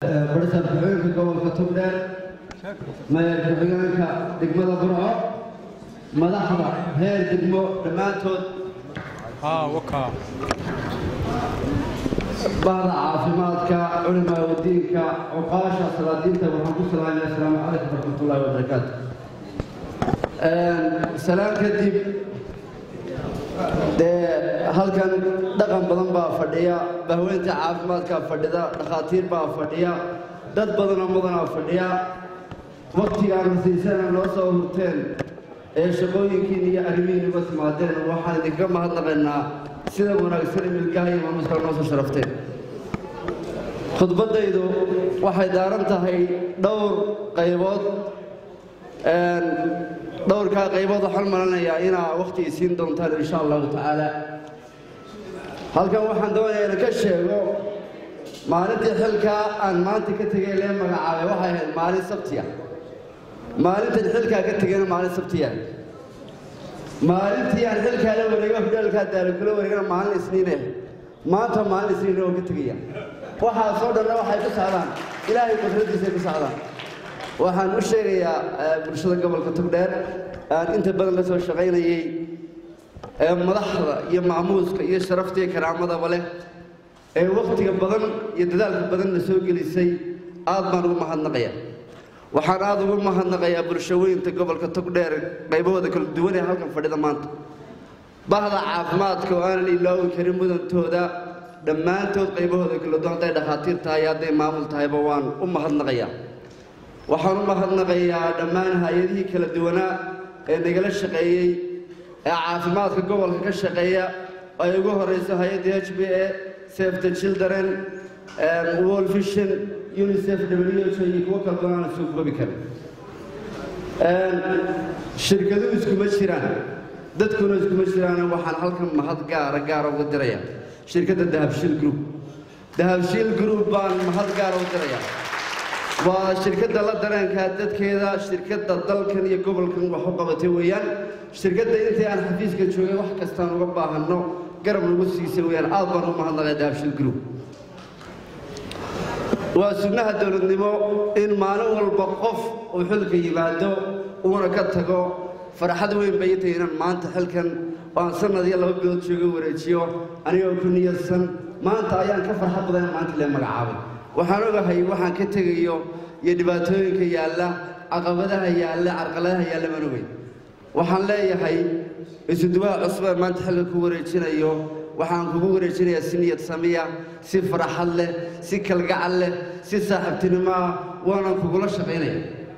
barisa ku-xigeenka gobolka togdheer mayor ku-xigeenka degmada burco madaxda reer degmo dhammaantood bahda caafimaadka culimaa wadiinka cuqaasha salaadiinta waxaan ku salaamaya asalaamu calaykum waraxmatullaahi wabarakaatu salaan kadib dee halkan dhaqan badan baa fadhiya bahweynta caafimaadkaa fadhida dhakhaatiir baa fadhiya dad badanoo mudanaa fadhiya waktigaan rasiisana noo soo hurteen ee shaqooyinkiin iyo arrimihiin uga timaadeen waxaan idinka mahadnaqaynaa sida wanaagsan imilkaha iyo maamuuska noo soo sharafteen khudbaddaydu waxay daaran tahay dhowr qaybood dhowrkaa qaybood waxaan malanayaa inaa wakhti isiin doontaan insha allahu tacaala halkan waxaan doonayaa inaan ka sheego maalintii xilkaa aan maanta ka tegay lee magacaabay waxay ahayd maalin sabtiya maalintan xilkaa ka tegayna maalin sabtiya maalintii aan xilkaa la wareego hudhaalkaa daalo kula wareegana maalin isniine maanta maalin isniine oo ka tegaya waxaasoo dhanna waxay ku socdaan ilaahay qudradiisay ku socdaan waxaan u sheegayaa bulshada gobolka togdheer aan inta badan la soo shaqaynayey ee madaxda iyo maamuuska iyo sharafta iyo karaamadaba leh ee wakhtiga badan iyo dadaalka badan la soo gelisay aad baan ugu mahadnaqayaa waxaan aad ugu mahadnaqayaa bulshaweynta gobolka togdheer qaybahooda kala duwan ee halkan fadhida maanta bahda caafimaadka oo aanan ilaawi karin mudantooda dhammaantood qaybahooda kala duwan hadday dhakhaatiir tahay hadday maamul tahayba waan u mahadnaqayaa waxaan u mahadnaqayaa dhammaan hay-adihii kala duwanaa ee nagala shaqeeyey ee caafimaadka gobolka ka shaqeeya ay ugu horeyso hay-adda h b a save the children world vision unicef w h iyo kuwo kala badan aan soo koobi karin shirkaduhu iskuma jiraan dadkuna iskuma jiraan waxaan halkan mahad gaara gaara uga dirayaa shirkadda dahabshiil group dahabshiil group baan mahad gaara u dirayaa waa shirkadda la dareenkaa dadkeeda shirkadda dalkan iyo gobolkan wax u qabatay weeyaan shirkadda intii aan xafiiska joogay wax kastaan uga baahanno garab nagu siisay weeyaan aad baan u mahadnaqay dahabshiil group waa sunnaha dowladnimo in maalin walba qof uu xilka yimaado uuna ka tago farxad weyn bay tahay inaan maanta xilkan oo aan sanad iyo laba bilood jooga wareejiyo anigoo ku niyadsan maanta ayaan ka farxad badan maanta lee magacaabay waxaan ogahay waxaan ka tegayo iyo dhibaatooyinka yaalla caqabadaha yaalla carqaladaha yaalla baan ogay waxaan leeyahay isuduwaha cusub ee maanta xilka ku wareejinayo waxaan kugu wareejinayaa si niyad samiya si farxad leh si kalgacal leh si saaxiibtinimo ah waanan kugula shaqaynaya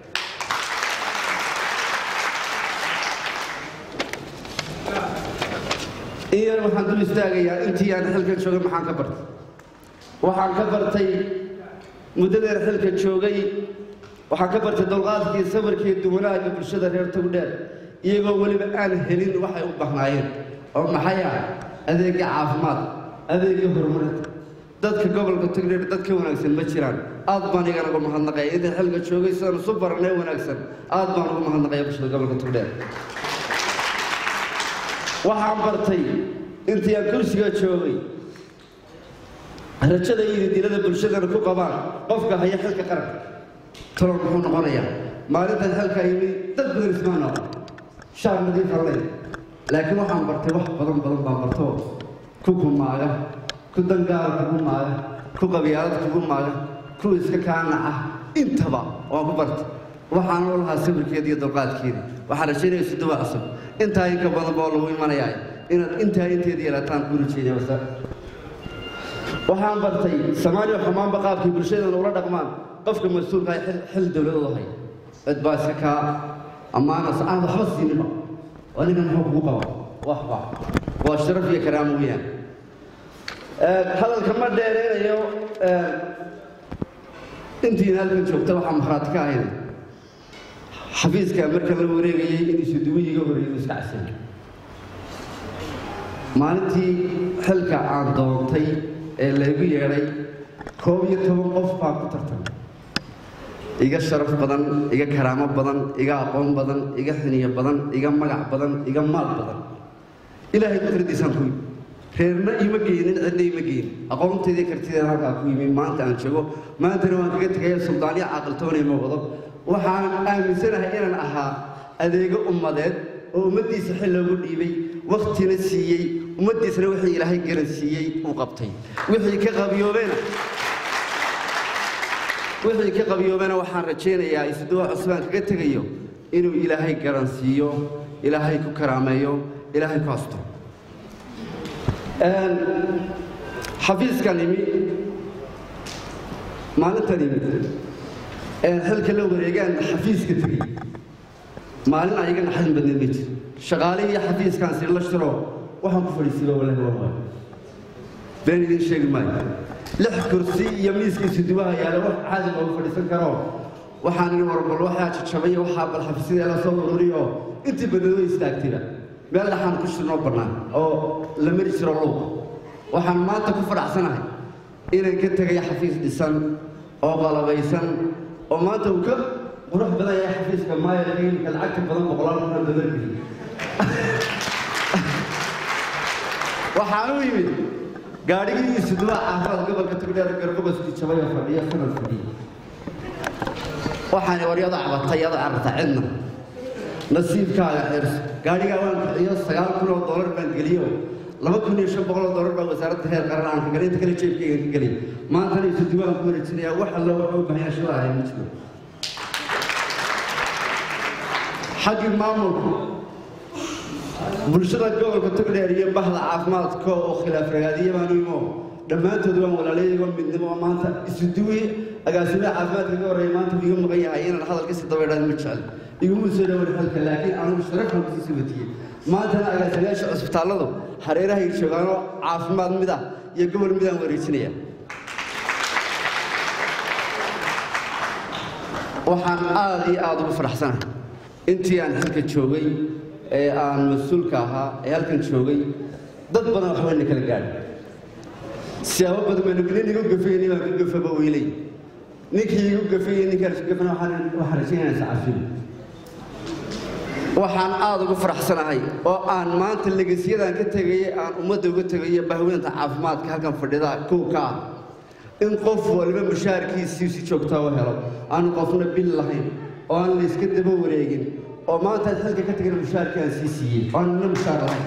iyar waxaan dul istaagayaa intii aan xilkan joogay maxaan ka bartay waxaan ka bartay muddadeer xilka joogay waxaan ka bartay dulqaadkii sabarkii duwanaaga bulshada reer togdheer iyagoo weliba aan helin waxay u bahnaayeen oo maxay ah adeega caafimaad adeega horumarinta dadka gobolka togdheer dad ka wanaagsan ma jiraan aad baan igana uga mahadnaqaya intaan xilka joogay sidaan isu baranay wanaagsan aad baan uga mahadnaqaya bulshada gobolka togdheer waxaan bartay intii aan kursiga joogay rajada iyo dilada bulshadana ku qabaan qofka haya xilka qaranka talo muxuu noqonayaa maalintan xilka yimi dad badan ismaa noqon shaar nadiif allay laakiin waxaan bartay wax badan badan baan barto ku kumaaga ku dangaara kugu maaga ku qabyaalad kugu maaga ku iska kaanaca intaba waan ku bartay waxaan u lahaa sawirkeeda iyo dulqaadkeeda waxaan rajaynaya suduwa cusub intaa inka badan baa lagu imanayaa inaad intaa inteeda yeelataan ku rajeynaya wasa waxaan bartay soomaaliya xumaanba qaabkii bulshadana ula dhaqmaan qofka mas-uulka ah xil dowladooda hay cid baa iska kaa ammaanaas aan waxba siininba aniga muxuu kugu qaba waxba waa sharaf iyo karaamo weeyaan hadalka ma dheereynayo intiina halkan joogta waxaa markhaati ka ahayd xafiiska marka la wareegayay in isuduwiyiga horeeyo iska casay maalintii xilka aan doontay ee laygu yeedhay koob iyo toban qof baa ku tartamay iga sharaf badan iga karaamo badan iga aqoon badan iga xiniyo badan iga magac badan iga maal badan ilaahay qudradiisaan ku reerna ima geynin cidna ima geynin aqoonteedii kartideeda halkaa ku yimi maanta aan joogo maantana waan kaga tegaya suldaaniya caaqiltoonay ma wado waxaan aaminsanahay inaan ahaa adeego ummadeed oo ummaddiisa xil loogu dhiibay wakhtina siiyey ummaddiisana wixii ilaahay garan siiyey uu qabtay wixii ka qabiyoobeena wixii ka qabiyoobeena waxaan rajaynayaa isuduwa cusbaan kaga tegayo inuu ilaahay garan siiyo ilaahay ku karaameeyo ilaahay ku asto xafiiskan imi maalintan imi xilka la wareegaan xafiiska tegey maalin ayaga naxdin badneed ma jir shaqaalihii iyo xafiiskaan si la shiro waxaan ku fadhiisiiba walahi waa waayo been idiin sheegi maayo lix kursi iyo miiskiisa dubaha yaala wax caadi loogu fadhiisan karo waxaan idhi warbal waxaa jajabay waxaa bal xafiisyada la soo ururiyo intii badneed way istaagtayba meel dhaxaan ku shirnoo bannaan oo la mari jiro luuq waxaan maanta ku fadhacsanahay inaan ka tegay xafiis dhisan oo qalabaysan oo maanta uu ka qurux badan yahay xafiiska maayarka imika lacagta badan boqolaal kuna dabargeli waxaan u yimid gaadhigii isuduwa caafimaad gobolka tugdheer garbogoskii jabay oo fadhiya sanad fadhiya waxaan waryada cabatay yada cararta cidna nasiibkaaga xirso gaadhigaa waan kiciyo sagaal kun oo dollar baan geliyo laba kun iyo shan boqol oo dollar baa wasaaradda heer qaran aan ka galay inta kale jeebkayga ka gelay maantana isu diwaan ku wareejinayaa wax alla wuxuu u baahan shila ahay ma jiro xaggii maamulku bulshada gobolka togdheer iyo bahda caafimaadka oo khilaaf ragaadiya baan u imo dhammaantood waan walaalayagoo midnimo oo maanta isu duwi agaasimaha caafimaadka ka horreeya maanta iga maqan yahay inaan hadalkasi dabaydhaan ma jecel iguma soo dhawan xalka laakiin anigu sharafan kusii watiyey maantana agaasimayaasha cusbitaalladu hareerahay joogaanoo caafimaad mid ah iyo gobol midaan wareejinaya waxaan aada iyo aada ugu faraxsanahay intii aan halka joogay ee aan mas-uulka ahaa ee halkan joogay dad badan waxbayna kala gaadhay siyaabo badan baynu nin igu gafayni baan ku gafaba weylay ninkii igu gafayey ninkaan isu gafana waxaan waxaan rajaynayna sacafiin waxaan aada ugu faraxsanahay oo aan maanta legasiyadaan ka tegayey aan ummadda uga tegayo bahweynta caafimaadka halkan fadhida kow ka ah in qof waliba mushaharkiisii si joogtaa u helo aanu qofna bil lahayn oo aan la iska daba wareegin oo maanta aad xilka ka tegana mushaharkii aan sii siiyey oo aan nina mushaar lahayn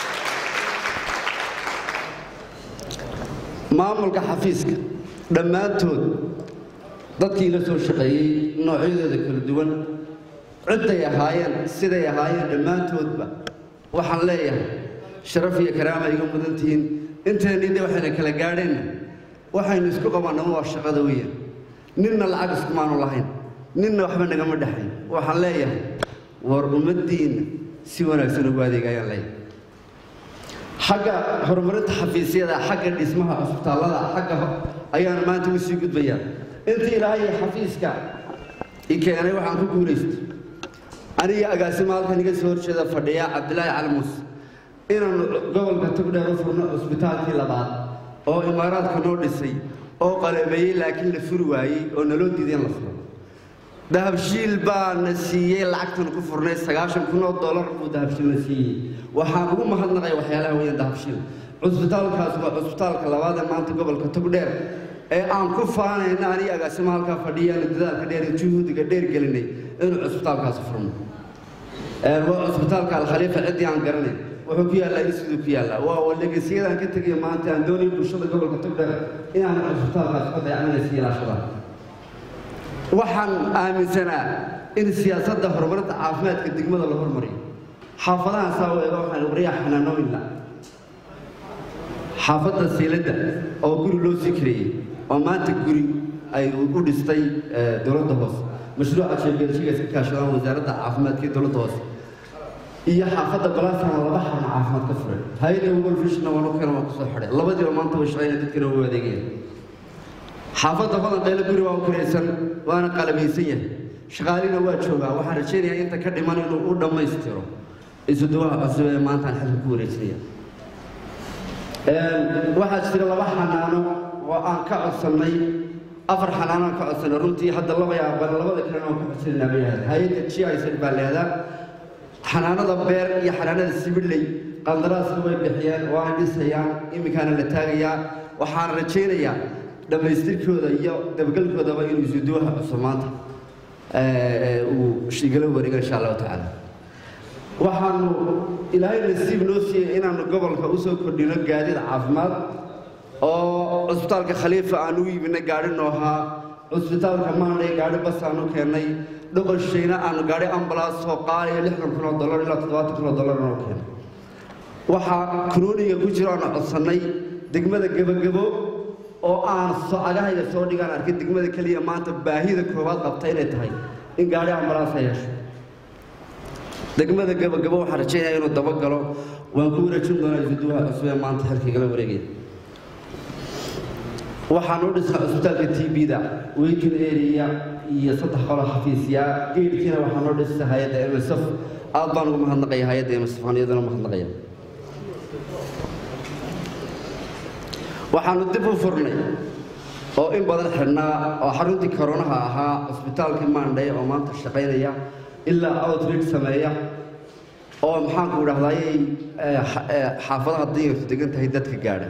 maamulka xafiiska dhammaantood dadkii la soo shaqeeyey noocyadooda kala duwan cidday ahaayeen siday ahaayeen dhammaantoodba waxaan leeyahay sharaf iyo karaama iga mudan tihiin inteennii de waxayna kala gaadheenna waxaynu isku qabannama waa shaqada weeyaan ninna lacag iskumaanu lahayn ninna waxba nagama dhexayn waxaan leeyahay war ummaddiinna si wanaagsan ugu adeega ayaan leeyahay xagga horumarinta xafiisyada xagga dhismaha cusbitaallada xagga ayaan maanta ugu sii gudbayaa intii ilaahay xafiiska i keenay waxaan ku guulaystay aniga agaasima halkan iga soo horjeeda fadhiya cabdilaahi cali muuse inaanu gobolka togdheer u furno cusbitaalkii labaad oo imaaraadka noo dhisay oo qalabeeyey laakiin la furi waayey oo naloo diiday in la furo dahabshiil baana siiyey lacagtan ku furnay sagaashan kun oo dollar buu dahabshiilna siiyey waxaan ugu mahadnaqay waxyaalaha weeyaan dahabshiil cusbitaalkaas waa cusbitaalka labaad ee maanta gobolka togdheer ee aan ku faanayna aniga agaasima halkaa fadhiyaanu dadaalka dheer iyo juhuudiga dheer gelinay inuu cusbitaalkaasi furno waa cusbitaalka alkhaliifa ciddii aan garanay wuxuu ku yaallaa isiduu ku yaallaa waa walegesiyadaan ka tegayo maanta aan doonay bulshada gobolka togdheer inaan cusbitaalkaas ka dayacmanaysa ilaashada waxaan aaminsanaa in siyaasadda horumarinta caafimaadka degmada la hormariyo xaafadahan saa u eega waxaan wariyaa xanaanooyinla xaafadda siiladda oo guri loo sii kareeyey oo maanta guri ay u dhistay dowladda hoose mashruuca jeebeelshiga iska kaashadaan wasaaradda caafimaadka iyo dowladda hoose iyo xaafadda balaasana laba xarun caafimaad ka furay hay-adda google fishna waan u keena waan kusoo xidhay labadiiba maanta way shaqeeyaan dadkana way adeegayaan xaafadda badan qaylo guri waa u kiraysan waana qalabaysan yahay shaqaalina waa joogaa waxaan rajaynayaa inta ka dhiman inuu u dhammaystiro isuduwaha cusub ee maanta aan xilka ku wareejinaya waxaa jira laba xanaano oo aan ka codsannay afar xanaano aan ka codsannay runtii hadda laba yaaban labada kalena waan ka codsanayna bay ahayd hay-adda g i z baa leedaa xanaanada beer iyo xanaanada sibidley qandaraaska way bixiyeen waana dhisayaan iminkaana la taagayaa waxaana rajaynayaa dhammaystirkooda iyo dabagelkoodaba inuu isuduwaha cusub maanta uu igala wareego insha allahu tacaala waxaanu ilaahay nasiib noo siiyey inaanu gobolka usoo kordhino gaadiid caafimaad oo cusbitaalka khaliifa aan u iibinay gaadhi noohaa cusbitaalka maanay gaadhi bas aan u keennay dhoqoshayna aanu gaadhi ambalaas oo qaaliya lixdan kun oo dollar ilaa toddobaatan kun oo dollar noo keenay waxaa kunooniga ku jiro aanu codsannay degmada gebagabo oo aan socagahayga soo dhigaan arkay degmada keliya maanta baahida koowaad qabta inay tahay in gaadhi ambalaas ay hesho degmada gebagabo waxaan rajaynaya inuu dabagalo waan ku wareejin doonaa isuduwaha cusub ee maanta xilkigala wareegaya waxaan u dhisnay cusbitaalka t b-da weykin area iyo saddex qolo xafiisyaa geedkiina waxaan u dhisay hay-adda msf aad baan ugu mahadnaqaya hay-adda msf aan iyaduna mahadnaqaya waxaanu dib u furnay oo in badan xidhnaa oo xaruntii koronaha ahaa cusbitaalkii maandhay oo maanta shaqaynaya ilaa outreach sameeya oo maxaanku idhahdayay xaafadaha danyartu degan tahay dadka gaadha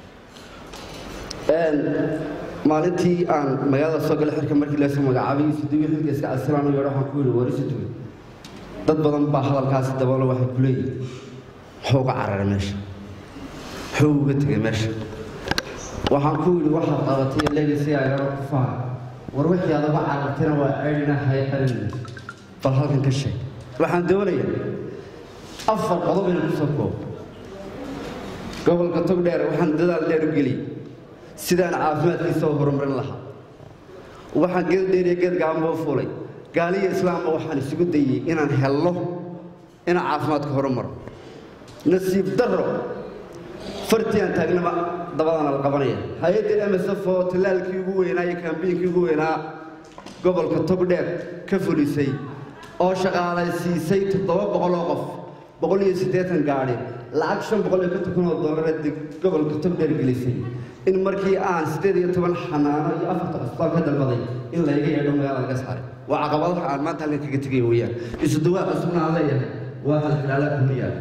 maalintii aan magaalada soo galay xirka markii laysoo magacaabay isuduwi xilka iska casilaan u yeedho waxaan ku yidhi war isuduwi dad badan baa hadalkaasi daboolo waxay ku leeyihin muxuu uga cararay meesha muxuu uga tegay meesha waxaan ku yidhi waxaad qabatay legacy agaro ku faha war wixii aad uga carartayna waa ceydhina hay qarin bal halkan ka sheeg waxaan doonayaa afar qodob inaan kusoo koobo gobolka togdheer waxaan dadaal dheer u geliyey sidaan caafimaadkiisa u horumarin lahaa waxaan geed dheer iyo geed gacanba u fuulay gaaliyo islaamba waxaan isugu dayey inaan helno inaan caafimaadka horumaro nasiib darro fartii aan taagnaba dabadana la qabanaya hay-adda msf oo tallaalkii ugu weynaa iyo kambiinkii ugu weynaa gobolka togdheer ka fulisay oo shaqaalaysiisay toddoba boqoloo qof boqol iyo siddeetan gaadhi lacag shan boqol iyo konton kun oo dollareed gobolka togdheer gelisay in markii aan siddeed iyo toban xanaano iyo afarta cusbitaal ka dalbaday in layga yeedho magaalada laga saaray waa caqabadaha aan maanta halkan kaga tegay weeyaan isuduwaa cusubna aan leeyahay waa halxilaalaa kumiyaal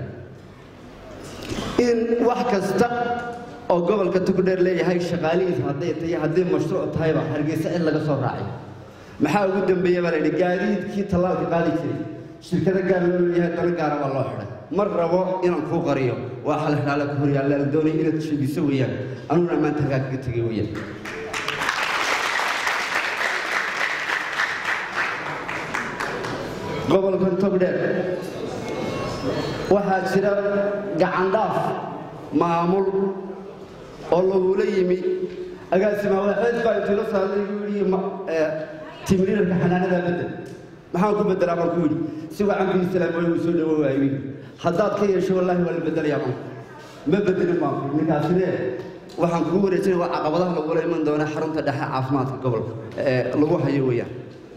in wax kasta oo gobolka togdheer leeyahay shaqaalihiisa hadday tahay haddii mashruuc tahayba hargeysa cid laga soo raacay maxaa ugu dambeeya baa layidhi gaadiidkii tallaalka qaadi jiray shirkado gaar loo leeyahay dana gaara baa loo xidhay mar rabo inaan kuu qariyo waa xalxalaala ku horyaalla la doonaya inaad sheegiso weeyaan anuguna maanta halkaa kaga tegay weeyaan gobolkan togdheer waxaa jira gacandhaaf maamul oo lagula yimi agaasima waxeed baa intuu la saaday igu yidhi timriirka xanaanada bedel maxaan ku bedelaa baan ku yidhi si wacan bi islaam way uu soo dhawo waayo haddaad ka yeesho wallaahi waa la bedelayaa baan ma bedelin baan ku ninkaasine waxaan kugu wareejinaya waa caqabadaha lagula iman doona xarunta dhexe caafimaadka gobolka ee lagu hayo weeyaan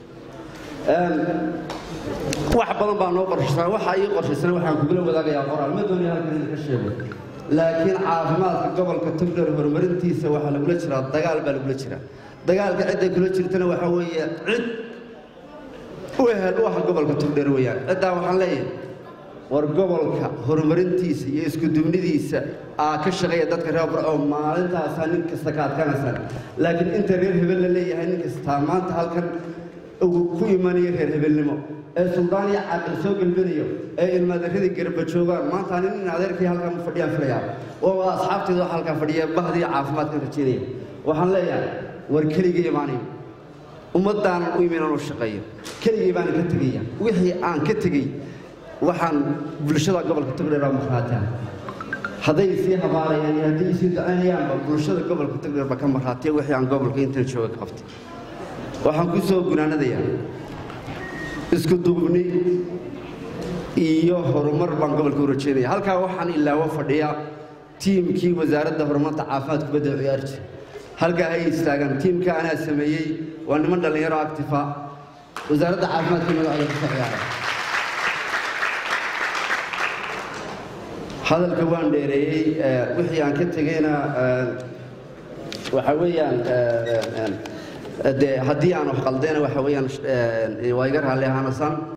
wax badan baa noo qorshaysan waxa ii qorshaysan waxaan kugula wadaagayaa qoraal ma doonaya halkan in ka sheego laakiin caafimaadka gobolka togdheer horumarintiisa waxaa lagula jiraa dagaal baa lagula jiraa dagaalka cidday kula jirtana waxaa weeye cid u ehel u ah gobolka togdheer weeyaan ciddaa waxaan leeyahay war gobolka horumarintiisa iyo iskudubnidiisa aa ka shaqeeya dadka reer barco maalintaasaa nin kasta ka adkaanaysaan laakiin inta reer hebel la leeyahay nin kastaa maanta halkan uu ku imanayo reer hebelnimo ee suldaan iyo caaqil soo gelbinayo ee ilmaadaradii garba joogaan maanta nin in adeerkii halkan u fadhiyaan filayaa oo asxaabteeda waxa halkaa fadhiya bahdii caafimaadkan rajeynaya waxaan leeyahay war keligay imaanayo ummaddaanan u imin inuu shaqeeyo keligay baanan ka tegaya wixii aan ka tegey waxaan bulshada gobolka togdheer baa markhaataan hadday sii habaarayaan iyo hadday sii ducaynayaanba bulshada gobolka togdheer baa ka markhaatiya wixii aan gobolka intan jooga ka qabtay waxaan ku soo gunaanadayaa isku duubni iyo horumar baan gobolka u rajeynaya halkaa waxaan ilaawo fadhiya tiimkii wasaaradda horumarta caafimaad kubadda ciyaar jira halkaa hay istaagaan tiimka anaa sameeyey waa niman dhallinyaro actifa wasaaradda caafimaadka magacooda kasoo ciyaara hadalka waan dheereeyey wixii aan ka tegeyna waxa weeyaan de haddii aan wax qaldayna waxa weeyaan waa iga raalli ahaanasaan